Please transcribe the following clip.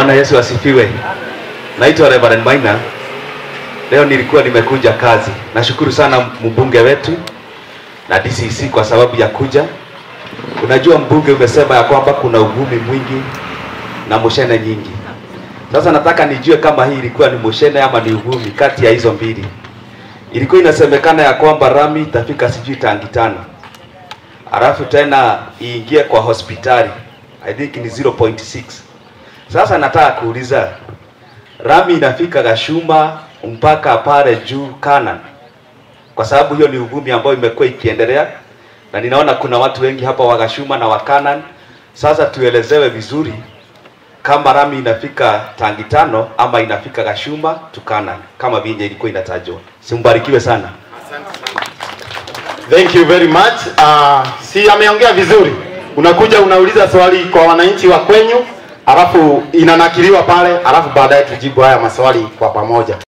Bwana Yesu asifiwe. Naitwa Reverend Maina. Leo nilikuwa nimekuja kazi. Nashukuru sana mbunge wetu na DCC kwa sababu ya kuja. Unajua mbunge umesema ya kwamba kuna uvumi mwingi na mushene nyingi. Sasa nataka nijue kama hii ilikuwa ni mushene ama ni uvumi kati ya hizo mbili. Ilikuwa inasemekana ya kwamba rami itafika sijui tangi tano, alafu tena iingie kwa hospitali I think ni 0.6. Sasa nataka kuuliza rami inafika Gashuma mpaka pale juu Canaan, kwa sababu hiyo ni uvumi ambayo imekuwa ikiendelea, na ninaona kuna watu wengi hapa wa Gashuma na wa Canaan. Sasa tuelezewe vizuri kama rami inafika tangi tano ama inafika Gashuma to Canaan kama vile ilikuwa inatajwa. Simbarikiwe sana. Thank you very much. Uh, si ameongea vizuri. Unakuja unauliza swali kwa wananchi wa kwenyu, alafu inanakiliwa pale, alafu baadaye tujibu haya maswali kwa pamoja.